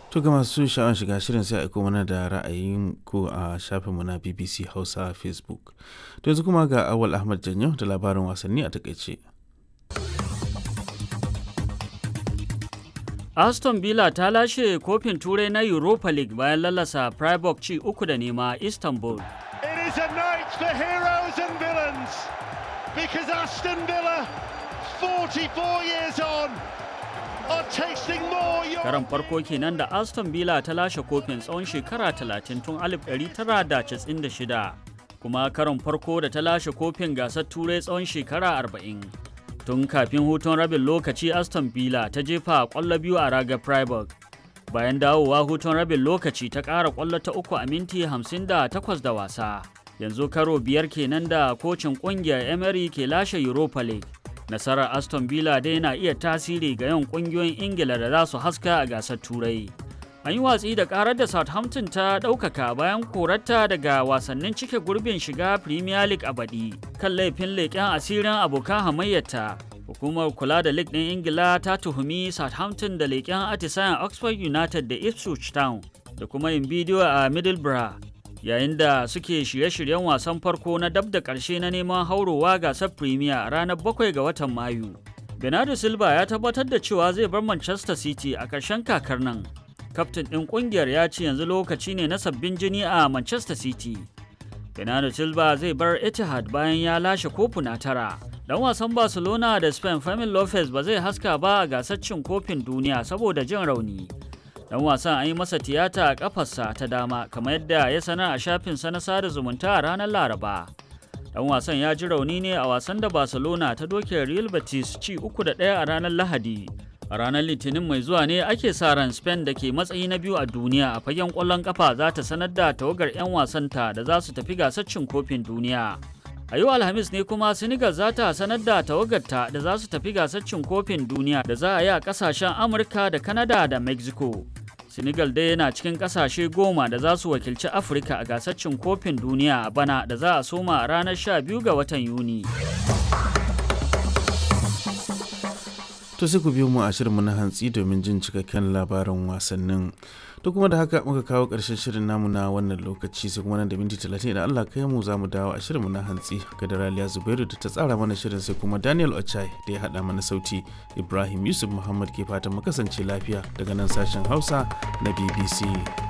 To ga masu sha'awar shiga shirin sai aiko mana da ra'ayin ku a shafinmu na BBC Hausa Facebook. To yanzu kuma ga Awal Ahmad Janyo da labarin wasanni a takaice. Aston Villa ta lashe kofin turai na Europa League bayan lalasa Freiburg ci uku da nema Istanbul. It is a night for heroes and villains because Aston Villa 44 years on are tasting more Karan farko kenan da Aston Villa ta lashe kofin tsawon shekara 30 tun 1996 kuma karon farko da ta lashe kofin gasar turai tsawon shekara 40. Tun kafin hutun rabin lokaci Aston Villa ta jefa kwallo biyu a raga Freiburg. Bayan dawowa hutun rabin lokaci ta ƙara kwallo ta uku a minti 58 da wasa. Yanzu karo biyar kenan da kocin ƙungiyar Emery ke lashe Europa League. nasarar aston villa dai na iya tasiri ga yawan kungiyoyin ingila da za su haska a gasar turai an yi watsi da karar da southampton ta ɗaukaka bayan korarta daga wasannin cike gurbin shiga premier league a baɗi kan laifin leƙen asirin abokan hamayyarta hukumar kula da league ɗin ingila ta tuhumi southampton da leƙen atisayen oxford united da ipswich town da kuma yin bidiyo a middlesbrough yayin da suke shirye-shiryen wasan farko na dab da ƙarshe na neman haurowa gasar premier a ranar 7 ga watan mayu bernardo silva ya tabbatar da cewa zai bar manchester city a ƙarshen kakar nan kaftin ɗin ƙungiyar ya ce yanzu lokaci ne na sabbin jini a manchester city bernardo silva zai bar etihad bayan ya lashe kofuna tara dan wasan barcelona da spain Fermin lopez ba zai haska ba a gasar cin kofin duniya saboda jin rauni dan wasan an yi masa tiyata a kafarsa ta dama kamar yadda ya sanar a shafinsa na sada zumunta a ranar laraba dan wasan ya ji rauni ne a wasan da barcelona ta doke real betis ci uku da ɗaya a ranar lahadi a ranar litinin mai zuwa ne ake sa ran spain da ke matsayi na biyu a duniya a fagen ƙwallon kafa za ta sanar da tawagar 'yan wasanta da za su tafi gasar cin kofin duniya a yau alhamis ne kuma senegal za ta sanar da tawagarta da za su tafi gasar cin kofin duniya da za a yi a kasashen amurka da canada da mexico senegal dai yana cikin kasashe goma da za su wakilci afirka a gasar cin kofin duniya a bana da za a soma a ranar 12 ga watan yuni To sai ku biyo mu a shirinmu na hantsi domin jin cikakken labarin wasannin. To kuma da haka muka kawo ƙarshen shirin namu na wannan lokaci sai kuma nan da minti talatin idan Allah kai mu za mu dawo a shirinmu na hantsi ga Daraliya Zubairu da ta tsara mana shirin sai kuma Daniel Ochai da ya haɗa mana sauti Ibrahim Yusuf Muhammad ke fatan mu kasance lafiya daga nan sashen Hausa na BBC.